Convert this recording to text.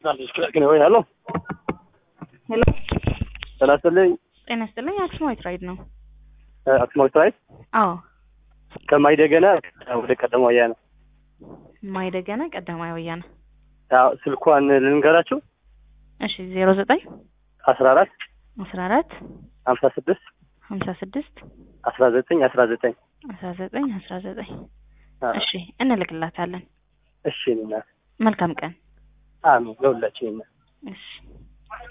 ሄሎ ሄሎ ጤና ይስጥልኝ። ጤና ይስጥልኝ። አክሱማዊት ራይድ ነው። አክሱማዊት ራይድ አዎ ከማይደገና ወደ ቀደሞ ወያነ ማይደገነ ቀዳማዊ ወያነ። አዎ፣ ስልኳን ልንገራችሁ እሺ ዜሮ ዘጠኝ አስራ አራት አስራ አራት ሀምሳ ስድስት ሀምሳ ስድስት አስራ ዘጠኝ አስራ ዘጠኝ አስራ ዘጠኝ አስራ ዘጠኝ እሺ እንልክላታለን። እሺ እናት መልካም ቀን። አሜን ለሁላችን እሺ